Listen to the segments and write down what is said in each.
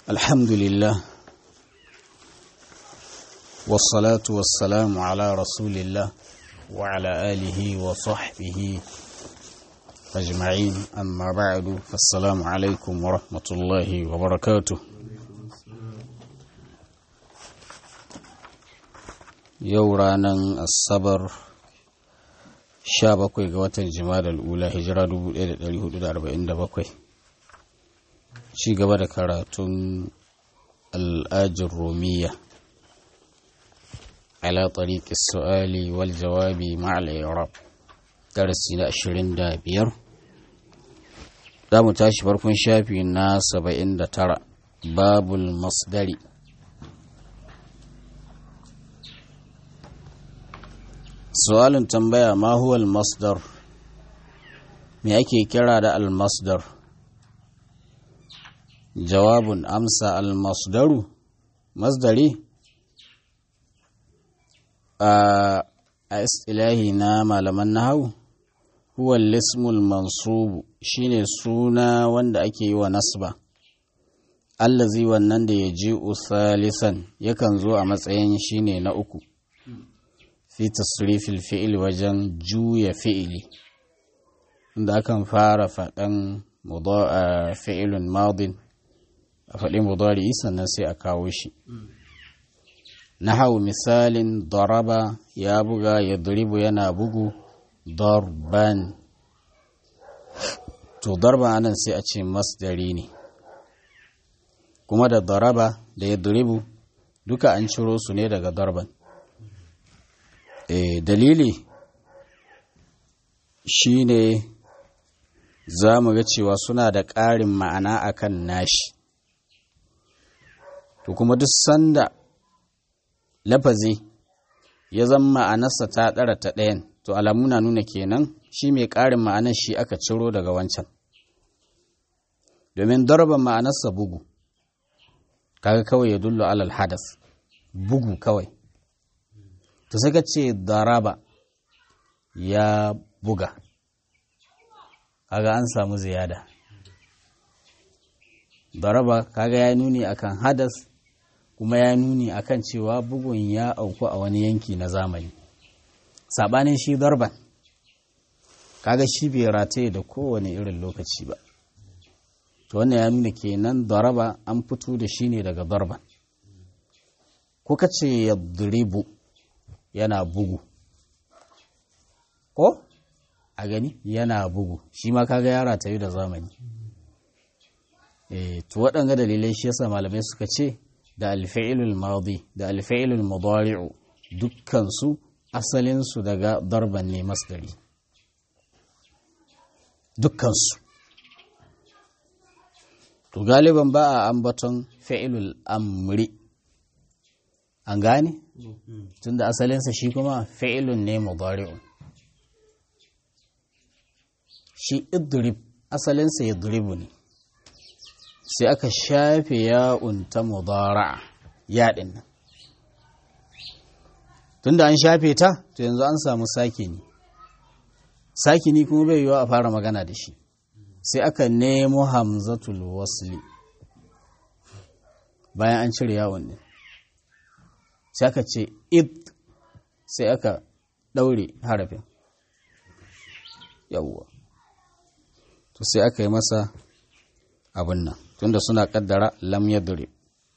الحمد لله والصلاة والسلام على رسول الله وعلى آله وصحبه أجمعين أما بعد فالسلام عليكم ورحمة الله وبركاته يورانا الصبر sha bakwai ga watan jima'a ula hijira 1447 ci gaba da karatun al'ajin romiya ala tariƙi su'ali wal jawabi ma'al iraq darasi na 25 za mu tashi farkon shafi na 79 babul masdari su'alin tambaya ma huwa al-masdar me ake kira da al-masdar jawabun amsa al-masdaru masdari a istilahi na malaman nahawu huwa al-ismul mansubu shine suna wanda ake yi wa nasba allazi wannan da ya ji usalisan yakan zo a matsayin shine na uku fi tasrifil fi'il wajen juya fi'ili inda akan fara faɗan fi'ilun madin a faɗi mudari sannan sai a kawo shi na hau misalin daraba ya buga ya duribu yana bugu darban to darban anan sai a ce masdari ne kuma da daraba da ya duribu duka an ciro su ne daga darban e, dalili shi ne za mu ga cewa suna da ƙarin ma'ana akan nashi to kuma duk sanda lafazi ya zama ma'anarsa ta ɗara ta ɗayan to alamu na nuna kenan shi mai ƙarin ma'anar shi aka ciro daga wancan domin darban ma'anarsa bugu kaga kawai ya dullo alal hadas bugu kawai to sai ka ce daraba ya buga kaga an samu ziyada daraba kaga ya nuni akan hadas kuma ya nuni akan cewa bugun ya auku a wani yanki na zamani sabanin shi darban kaga shi bai rataye da kowane irin lokaci ba to wannan ya nuna kenan daraba an fito da shi ne daga darban kuka ce ya duribu yana bugu ko a gani yana bugu shi ma kaga yara ta yi da zamani e, to waɗanga dalilai shi yasa malamai suka ce da alfa'ilul madi da alfa'ilul mudari'u dukkansu asalinsu daga darban ne masdari dukkansu to galiban ba a ambaton fa'ilul amri an gane tunda asalinsa shi kuma fi'ilun ne mudari'un shi idrib asalinsa yadribu ne sai aka shafe ya'un ta mudara'a yaɗin nan tunda an shafe ta to yanzu an samu sakini sakini kuma bai yiwa a fara magana da shi sai aka nemo hamzatul wasli bayan an cire yawon ne sai aka ce id sai aka ɗaure harafin yawwa to sai aka yi masa abin nan tunda suna kaddara lam yadri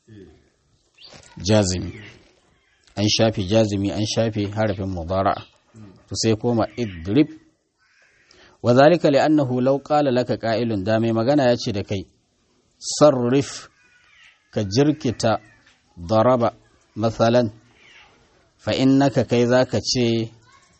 jazimi an shafe jazimi an shafe harafin mudara'a to sai koma idrib wa zalika li'annahu law qala laka qa'ilun da mai magana ya ce da kai sarrif ka jirkita daraba matsalan فإنك كي ذاك تشي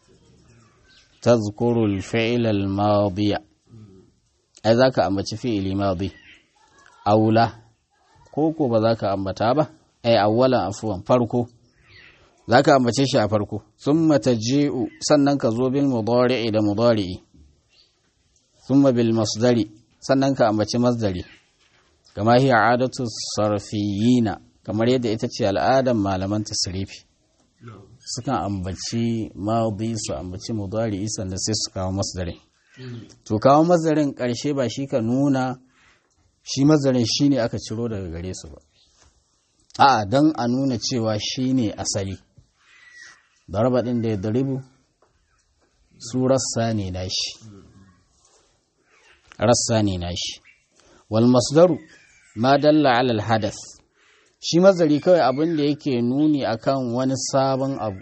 تذكر الفعل الماضي أي ذاك أمبتش فعل ماضي أو لا كوكو بذاك أمبتابة أي أولا عفوا فرقو ذاك أمبتش فرقو ثم تجيء سننك زو بالمضارع إلى مضارع ثم بالمصدر سننك أمبتش مصدري كما هي عادة الصرفيين كما يد إتتشي الآدم ما لمن تصريفي sukan ambaci maudi su ambaci mudari sannan sai su kawo masdarin to kawo masdarin ƙarshe ba shi ka nuna shi mazarin shi ne aka ciro daga gare su ba a don a nuna cewa shi ne asali daraba ɗin da ya daribu su rassa ne nashi rassa ne nashi wal masdaru ma dalla alal hadas shi mazari kawai abin da yake nuni akan wani sabon abu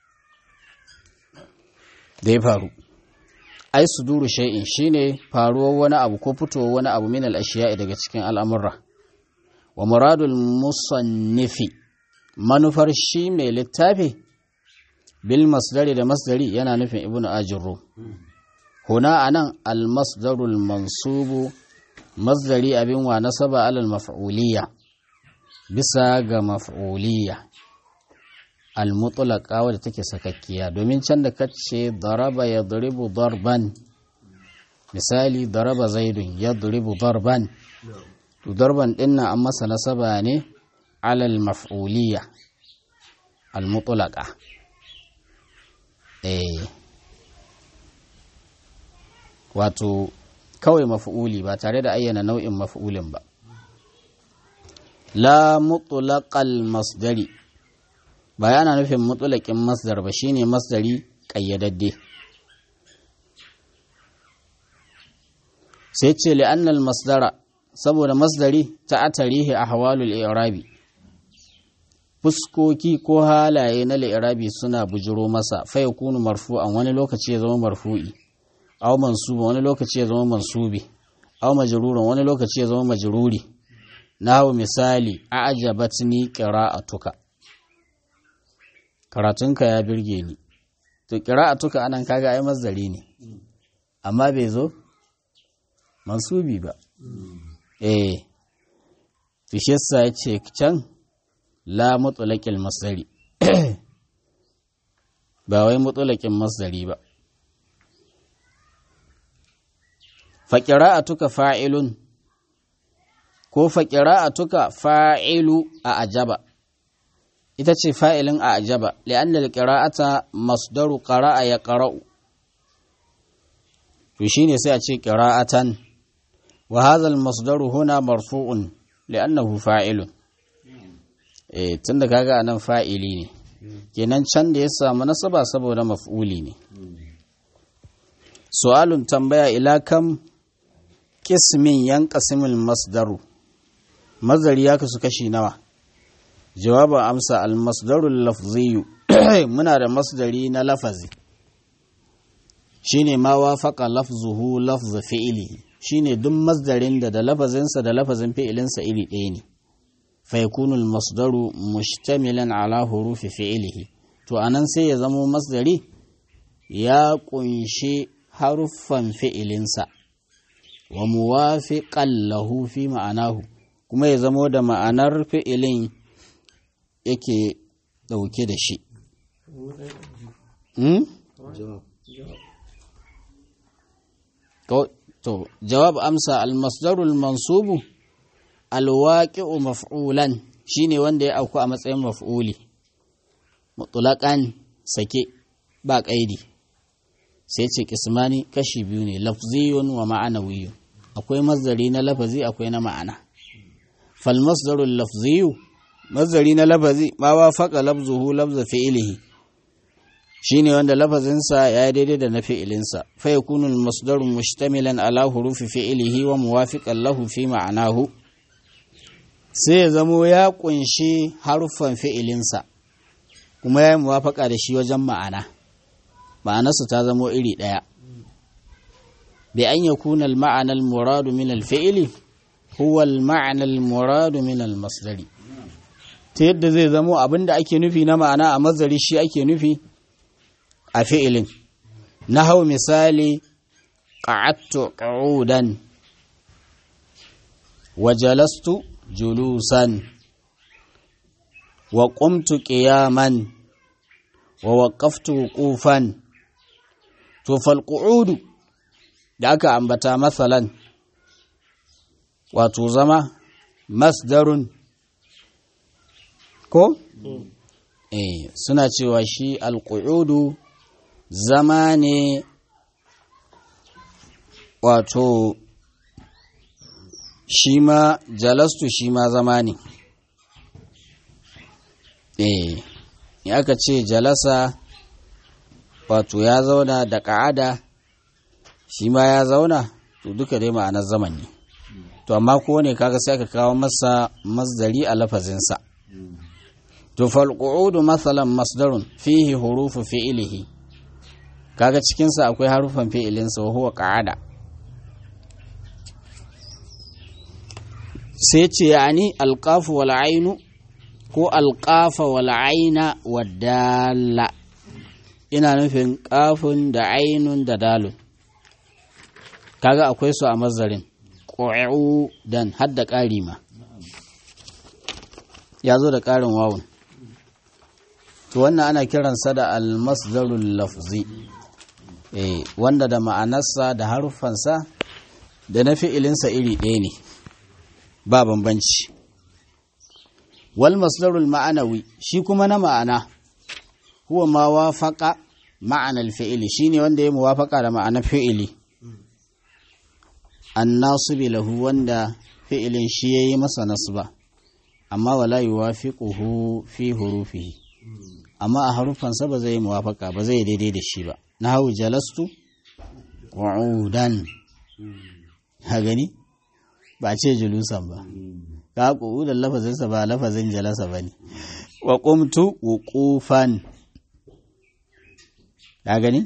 da ya faru ai suduru shay'in shine faruwar wani abu ko fitowar wani abu min al-ashiya'i daga cikin al'amurra wa muradul musannifi manufar shi mai littafi bil masdari da masdari yana nufin ibnu ajurru huna anan al masdarul mansubu masdari abin wa nasaba alal maf'uliyya bisa ga maf'uliyya al mutlaqa wadda take sakakkiya domin can da kace daraba yadribu darban misali daraba zaidun yadribu darban to darban din nan an masa nasaba ne alal maf'uliyya al mutlaqa eh wato kawai maf'uli ba tare da ayyana nau'in maf'ulin ba la mutlaqal masdari ba yana nufin mutlaqin masdar ba shine masdari kayyadadde sai ce li'annal masdara saboda masdari ta atarihi ahwalul i'rabi fuskoki ko halaye na li'irabi suna bujiro masa fa yakunu marfu'an wani lokaci ya zama marfu'i aw mansuba wani lokaci ya zama mansubi aw majruran wani lokaci ya zama majruri nahu misali a'jabatni qira'atuka karatunka ya birge ni to qira'atuka anan kaga ai mazdari ne amma bai zo mansubi ba eh to shi yasa yace can la mutlaqil masdari ba wai mutlaqin masdari ba faƙira'atuka fa'ilun ko faƙira'atuka fa'ilu a ajaba ita ce fa'ilin a ajaba li'annal ƙira'ata masdaru ƙara'a ya ƙara'u to shi ne sai a ce ƙira'atan wa hazal masdaru huna marfu'un li'annahu fa'ilun e tun da kaga nan fa'ili ne kenan can da ya samu nasaba saboda maf'uli ne su'alun tambaya ila kam kismin yan ƙasimin masdaru mazari ya kasu kashi nawa jawabin amsa almasdarul lafziyu muna da masdari na lafazi shine ma wafaqa lafzuhu lafz fi'ili shine duk masdarin da da lafazinsa da lafazin fi'ilinsa iri ɗaya ne fa yakunu almasdaru mushtamilan ala hurufi fi'ilihi to anan sai ya zamo masdari ya kunshi haruffan fi'ilinsa wa muwafiqan lahu fi ma'anahu kuma ya zamo da ma'anar fi'ilin yake ɗauke da shi to jawab amsa almasdarul mansubu alwaqi'u maf'ulan shine wanda ya auku a matsayin maf'uli mutlaqan sake ba ƙaidi sai ce kismani kashi biyu ne lafziyun wa ma'anawiyun akwai mazdari na lafazi akwai na ma'ana fal masdarul lafziyu mazdari na lafazi ma wafaqa lafzuhu lafza fi'ilihi shine wanda lafazinsa ya yi daidai da na fi'ilinsa fa yakunu al masdaru mushtamilan ala hurufi fi'ilihi wa muwafiqan lahu fi ma'anahu sai ya zamo ya kunshi haruffan fi'ilinsa kuma ya yi muwafaka da shi wajen ma'ana ma'anarsu ta zamo iri ɗaya bi an ya kuna ma'anar muradu min alfi'ili huwa ma'anar muradu min almasdari ta yadda zai zamo abinda ake nufi na ma'ana a mazari shi ake nufi a fi'ilin na hau misali ƙa'attu ƙa'udan wa jalastu julusan wa ƙumtu ƙiyaman wa waƙaftu wuƙufan to falƙu'udu da aka ambata matsalan wato zama masdarun ko? eh suna cewa shi alƙu'udu zama ne wato shi ma jalastu shi ma zama ne eh in aka ce jalasa wato ya zauna da ƙa'ada shi ma ya zauna to duka dai ma'anar zaman ne to amma kowane kaga sai aka kawo masa masdari a lafazinsa to falqu'udu matsalan masdarun fihi hurufu fi'ilihi kaga cikinsa akwai harufan fi'ilinsa wa huwa ƙa'ada sai ce yani alƙafu wal ainu ko alƙafa wal aina wa dala ina nufin ƙafun da ainun da dalun kaga akwai su a mazarin ƙo'u dan hadda ƙari ma ya zo da ƙarin wawun to wannan ana kiransa da almasdarul lafzi eh wanda da ma'anarsa da haruffansa da na fi'ilinsa iri ɗaya ne ba bambanci wal masdarul ma'anawi shi kuma na ma'ana huwa ma wafaqa ma'anar fi'ili shine wanda ya muwafaqa da ma'anar fi'ili annasibi lahu wanda fi'ilin shi yayi masa nasba amma wala yuwafiquhu fi hurufihi amma a harufansa ba zai muwafaka ba zai daidai da shi ba nahu jalastu qu'udan ha gani ba ce julusan ba ka qu'udan lafazinsa ba lafazin jalasa bane wa qumtu wuqufan ka gani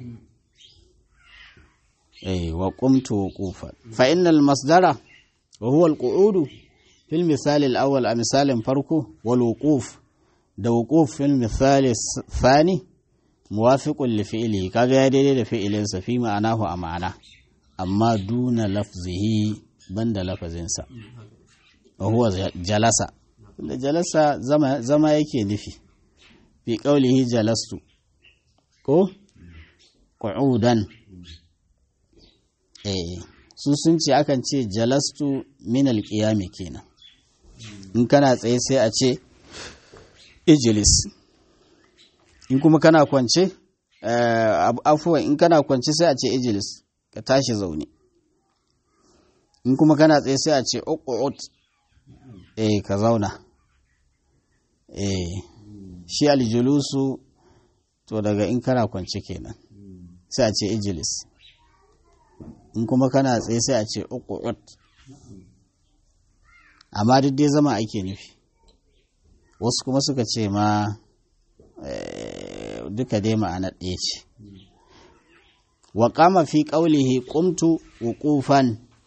eh wa qumtu wuqufan fa innal masdara wa huwa al-qu'udu fil misal al-awwal a misalin farko wal wuquf da wuquf fil misal thani muwafiqun li fi'lihi kaga ya daidai da fi'ilin sa fi ma'anahu a ma'ana amma duna lafzihi banda lafazinsa wa huwa jalasa da jalasa zama zama yake nufi fi qawlihi jalastu ko qu'udan eh su sun ce akan ce jalastu min alqiyami kenan in kana tsaye sai a ce ijlis in kuma kana kwance afuwan in kana kwance sai a ce ijlis ka tashi zaune in kuma kana tsaye sai a ce uqut eh ka zauna eh shi aljulusu to daga in kana kwance kenan sai a ce ijlis in kuma kana tsaye sai a ce uqut amma duk dai zama ake nufi wasu kuma suka ce ma duka dai ma'ana ɗaya ce wa qama fi qawlihi qumtu wuqufan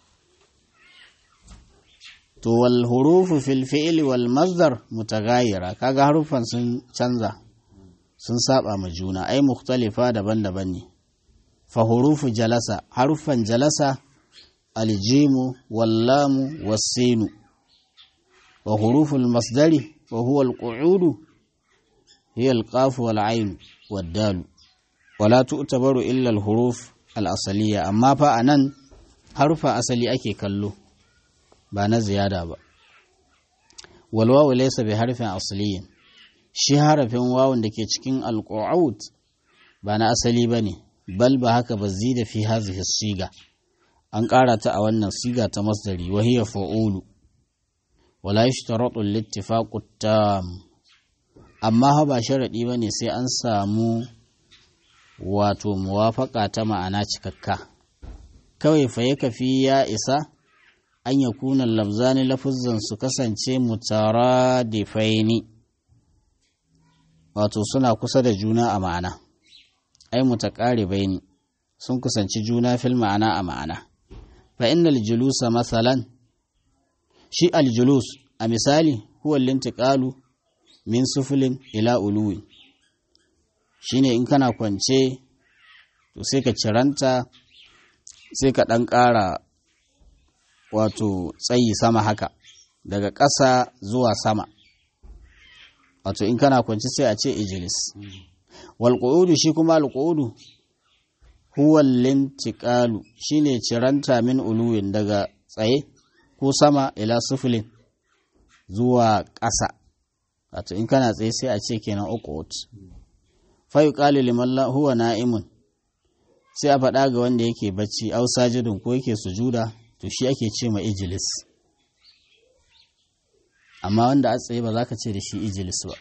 to wal hurufu fil fi'li wal masdar mutaghayyira kaga harufan sun canza sun saba ma juna ai mukhtalifa daban-daban ne fa hurufu jalasa harufan jalasa aljimu wallamu wasinu wa hurufu masdari wa huwa alqu'udu hiya alqaf wal ayn wad dal wala tu'tabaru illa al huruf al asaliya amma fa anan harufa asali ake kallo ba na ziyada ba wal wawu laysa bi harfin asliyin shi harafin wawun da ke cikin alqu'ud ba na asali bane bal ba haka ba zida fi hazihi siga an ƙara ta a wannan siga ta masdari wa hiya fa'ulu wala yashtaratu al-ittifaqu tam amma ha ba sharadi bane sai an samu wato muwafaka ta ma'ana cikakka kawai fa ya kafi ya isa an ya kuna lafzani lafuzzan su kasance mutaradifaini wato suna kusa da juna a ma'ana ai mutaqaribaini sun kusanci juna fil ma'ana a ma'ana fa innal julusa masalan shi aljulus a misali huwa lintiqalu min sufulin ila uluwi shine in kana kwance to sai ka ciranta sai ka ɗan ƙara wato tsayi sama haka daga ƙasa zuwa sama wato in kana kwance sai a ce ijilis wal shi kuma al huwa lintiqalu shine ciranta min uluwin daga tsaye ko sama ila sufulin zuwa ƙasa wato in kana tsaye sai a ce kenan uqut fa yuqalu liman la huwa na'imun sai a faɗa ga wanda yake bacci au sajidun ko yake sujuda to shi ake ce ma ijilis amma wanda a tsaye ba za ka ce da shi ijilis ba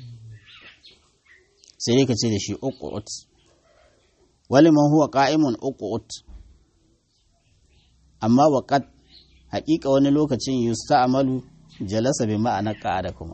sai dai ka ce da shi uqut wali man huwa qa'imun uqut amma waqad haƙiƙa wani lokacin yusta'malu jalasa bi ma'ana qa'ada kuma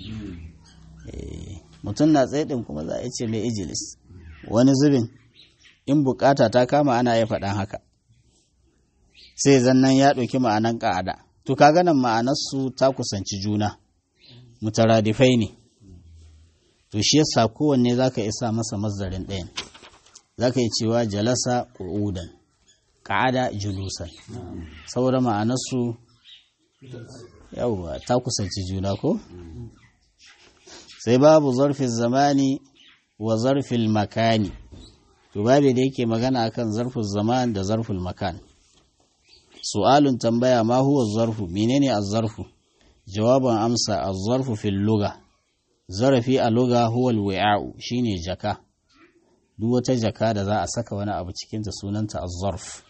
mutum na tsaye din kuma za a ce mai ijilis wani zubin in bukata ta kama ana iya faɗan haka sai zannan ya ɗauki ma'anan ƙa'ada to kaga nan ma'anarsu ta kusanci juna mutaradifai ne to shi yasa kowanne zaka isa masa mazdarin ɗayan zaka yi cewa jalasa qu'udan qa'ada julusan saboda ma'anarsu yawwa ta kusanci juna ko sai babu zarfin zamani wa zarfin makani to babu da yake magana akan zarfin zaman da zarfin makan su'alun tambaya ma huwa zarfu menene az-zarfu jawaban amsa az-zarfu fil lugha zarafi a lugha huwa al-wi'a'u shine jaka duk wata jaka da za a saka wani abu cikin ta sunanta az-zarf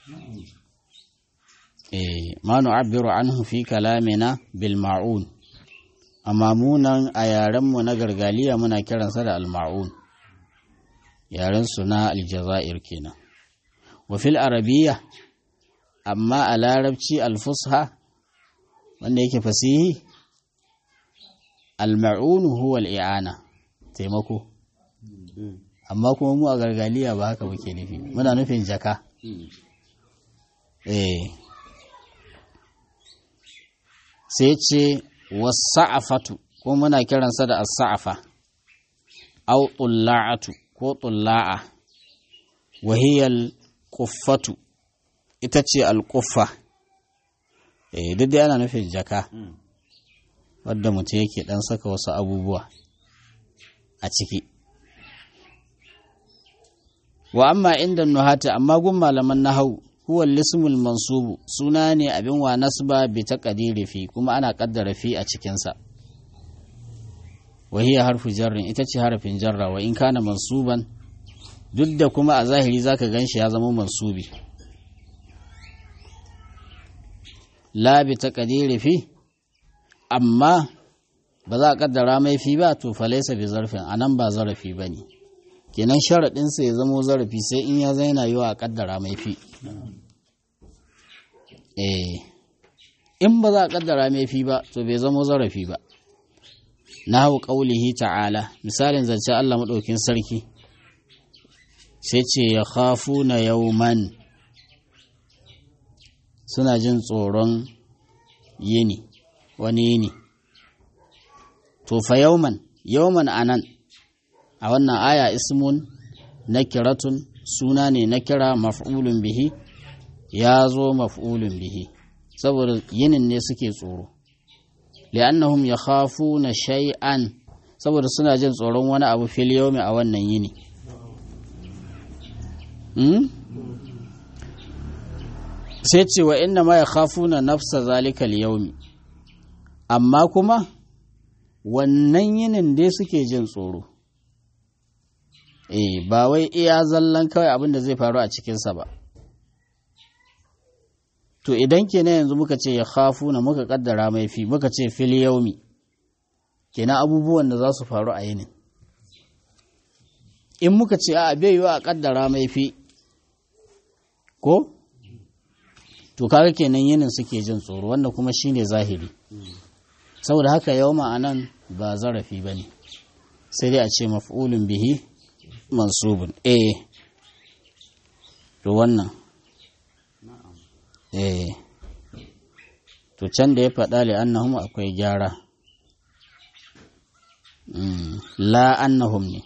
eh ma nu'abbiru anhu fi kalamina bil ma'un amma munan a yaren mu na gargaliya muna kiransa da al-ma'un yaren su na aljazair kenan wa fil arabiyya amma a larabci alfusha wanda yake fasihi alma'unu huwa al'i'ana taimako amma kuma mu a gargaliya ba haka muke nufi muna nufin jaka eh sai ce wasa'afatu ko muna kiransa da as-sa'afa au tulla'atu ko tulla'a wahiyal kuffatu ita ce alƙuffa eh duk dai ana nufin jaka wadda mutum yake ɗan saka wasu abubuwa a ciki wa amma inda nuhata amma gun malaman nahau huwa lismul mansubu suna ne abin wa nasba bi taqdiri fi kuma ana kaddara fi a cikinsa wa hiya harfu jarrin ita ce harafin jarra wa in kana mansuban duk da kuma a zahiri zaka ganshi ya zama mansubi la bi taqdiri fi amma ba za a kaddara mai fi ba to falaisa bi zarfin anan ba zarafi bane kenan sharadin sa ya zamo zarafi sai in ya zaina yiwa a kaddara mai fi eh in ba za a kaddara mai fi ba to bai zamo zarafi ba nahu qaulihi ta'ala misalin zance Allah madaukin sarki sai ce ya khafuna yawman suna jin tsoron yini wani yini to fa yauman yauman anan a wannan aya ismun nakiratun suna ne na kira maf'ulun bihi ya zo maf'ulun bihi saboda yinin ne suke tsoro li'annahum yakhafuna shay'an saboda suna jin tsoron wani abu fil yawmi a wannan yini sai ce wa inna ma ya khafuna nafsa zalika yaumi amma kuma wannan yinin dai suke jin tsoro eh ba wai iya zallan kawai abin da zai faru a cikinsa ba to idan kenan yanzu muka ce ya khafuna muka kaddara mai fi muka ce fil yaumi kenan abubuwan da za su faru a yinin in muka ce a bai yiwa a kaddara mai fi ko to kaga kenan yinin suke jin tsoro wanda kuma shine zahiri saboda haka yau ma'anan ba zarafi ba ne sai dai a ce maf'ulun bihi mansubun eh to wannan eh to can da ya faɗa li annahum akwai gyara la annahum ne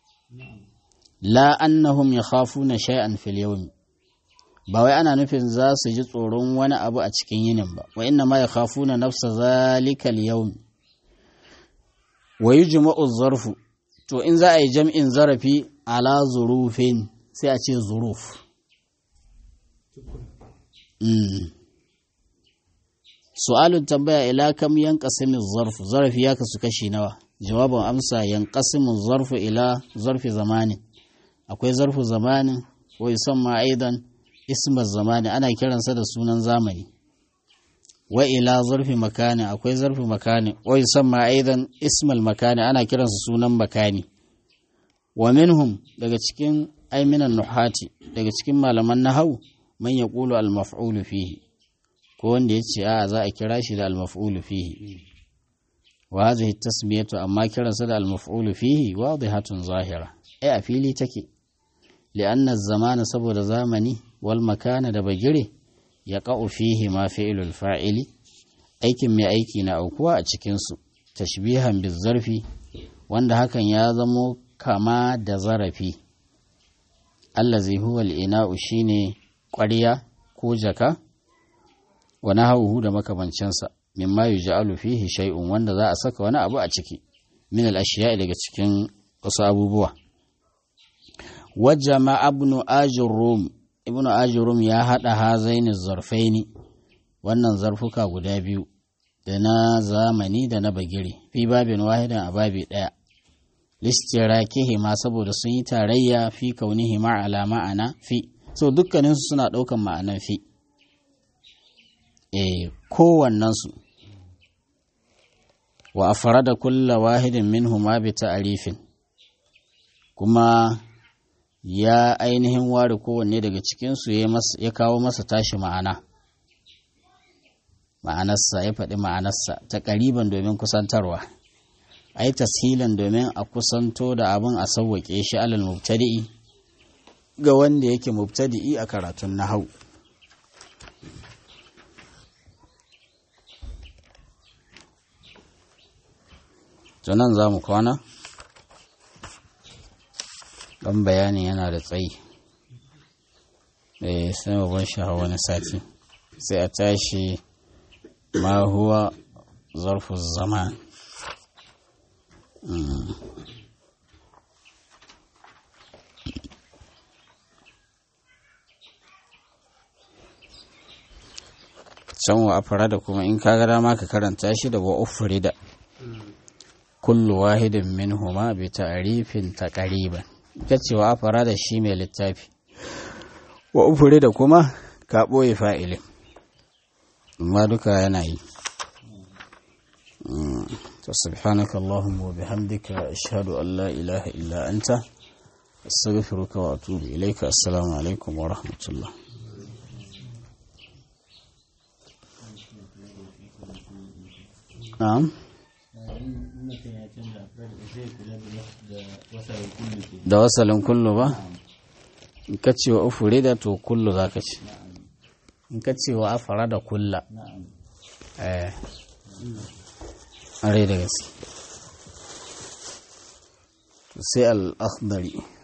la annahum yakhafuna shay'an fil yawmi ba wai ana nufin za su ji tsoron wani abu a cikin yinin ba wa inna ma yakhafuna nafsa zalika al-yawm wa yujma'u zarfu to in za a yi jam'in zarafi ala zurufin sai a ce zuruf su'alun tambaya ila kam yanqasimu zarfu zarafi ya kasu kashi nawa jawabin amsa yanqasimu zarfu ila zarfi zamanin akwai zarfu zamanin wa yusamma aidan ismar zamani ana kiransa da sunan zamani wa ila zarfi makani akwai zarfi makani wa yusamma aidan ismal makani ana kiransa sunan makani wa minhum daga cikin aiminan nuhati daga cikin malaman nahau man yaqulu al maf'ulu fihi ko wanda yace a za a kira shi da al maf'ulu fihi wa hadhihi tasmiyatu amma kiransa da al maf'ulu fihi wadihatun zahira ai a fili take li'anna az-zamana saboda zamani wal makana da bagire ya ƙa'u fihi ma fi'ilul fa'ili aikin mai aiki na aukuwa a cikinsu tashbihan bizarfi wanda hakan ya zamo kama da zarafi allazi huwa al'ina'u shine ƙwarya ko jaka wa nahawuhu da makamancinsa mimma yuj'alu fihi shay'un wanda za a saka wani abu a ciki min al-ashiya daga cikin wasu abubuwa wajama ibnu ajurrum ibnu ajurum ya haɗa hazaini zarfaini wannan zarfuka guda biyu da na zamani da na bagire fi babin wahidan a babi ɗaya listirakihi ma saboda sun yi tarayya fi kaunihi ma ala ma'ana fi so dukkaninsu suna ɗaukan ma'anan fi e kowannensu wa afrada kulla wahidin minhu ma bi ta'rifin kuma ya ainihin ware kowanne daga cikinsu ya kawo masa tashi ma'ana ma'anarsa ya faɗi ma'anarsa ta ƙariban domin kusantarwa ai tashilan domin a kusanto da abin a sauwaƙe shi alal mubtadi'i ga wanda yake mubtadi'i a karatun nahau nan za mu kwana ɗan bayani yana da tsayi eh sai mu bar shi a wani sati sai a tashi ma huwa zarfu zaman can wa afara da kuma in kaga dama ka karanta shi da wa da kullu wahidin minhuma bi ta'rifin taqriban ita ce wa afara da shi mai littafi wa ufure da kuma ka ɓoye fa'ilin amma duka yana yi to subhanaka Allahumma wa bihamdika ashhadu an la ilaha illa anta astaghfiruka wa atubu ilayka assalamu alaikum wa rahmatullah na'am da wasalin kullu ba in ka ce wa ufure da to kullu za ka ce in ka ce wa afara da kulla eh are da gaske sai al-akhdari